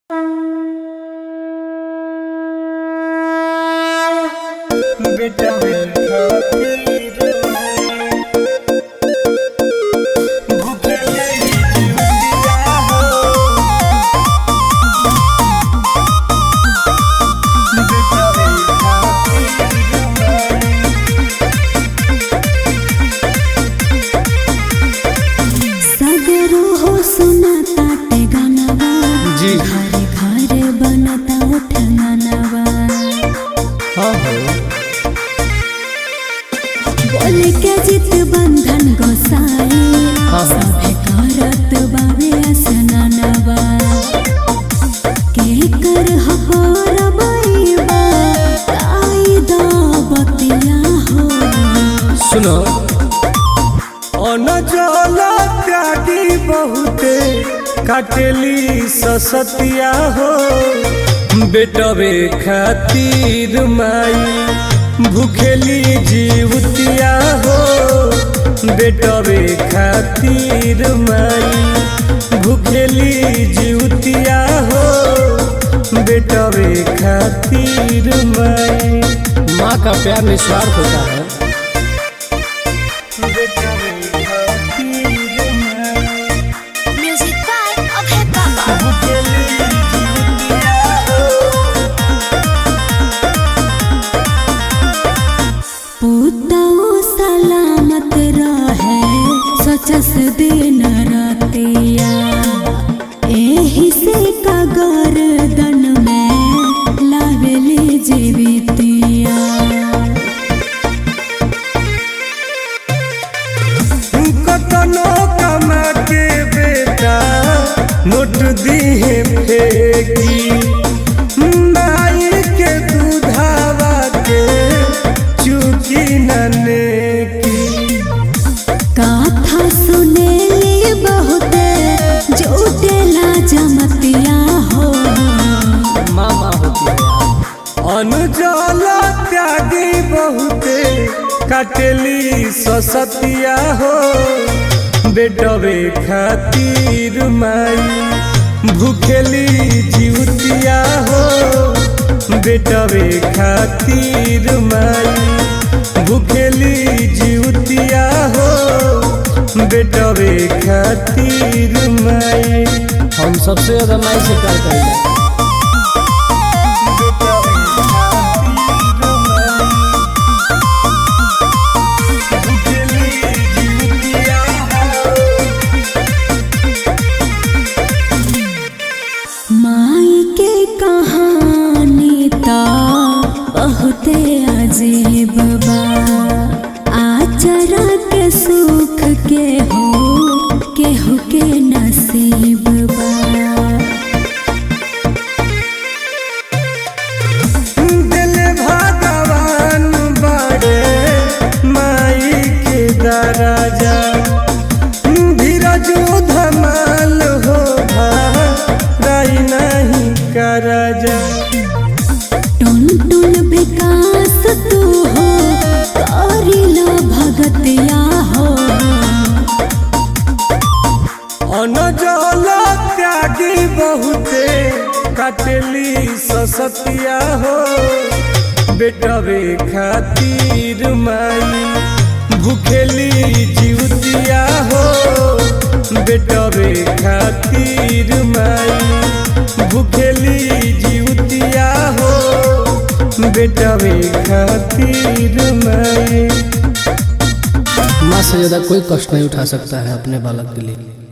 बेटा खातिर भूखे दिया हो बेटा खातिर सगरो हो सुनाता ते गानवा जी। घरे घरे बनता उठंगनवा हाँ हो बोल के जित बंधन गोसाई हाँ। सभे करत बावे असननवा के कर हर बैबा ताई दा बतिया हो सुनो अनजल त्यागी बहुते काटेली ससतिया हो बेटवे खातिर माई भूखेली जीवतिया हो बेटवे खातिर माई भूखेली जीवतिया हो बेटवे खातिर माई माँ का प्यार निस्वार्थ होता है म्यूजिक बाय अभय बाबा पुतौ सलामत रहे सचस दिन रातिया एही से कगर दन में लावेले जीवितिया कतनो कमा के बेटा नोट दिहे फेंकी माई के दूधावा के चुकी नने की कथा सुनेली बहुते जुटेला जमतिया हो माँ माँ होती है यार अनुजल त्यागी बहुते काटेली ससतिया हो बेटवे खातिर माई भूखेली जीवतिया हो बेटवे खातिर माई भूखेली जीवतिया हो बेटवे खातिर माई हम सबसे ज्यादा माई से प्यार करेंगे माई के कहानी ता बहुते अजीब बा आचरा के सुख के हो केहू के नसीब बा दिल भगवान बड़े माई के दराजा धीरज धमाल हो भाई नहीं करजा टुन टुन विकास तू हो करिला भगतिया हो अनजल त्यागी बहुते काटली ससतिया हो बेटवे खातिर माई भूखेली जीवतिया हो बेटवे खातिर माई भूखेली जीवतिया हो बेटवे खातिर माई माँ से ज्यादा कोई कष्ट नहीं उठा सकता है अपने बालक के लिए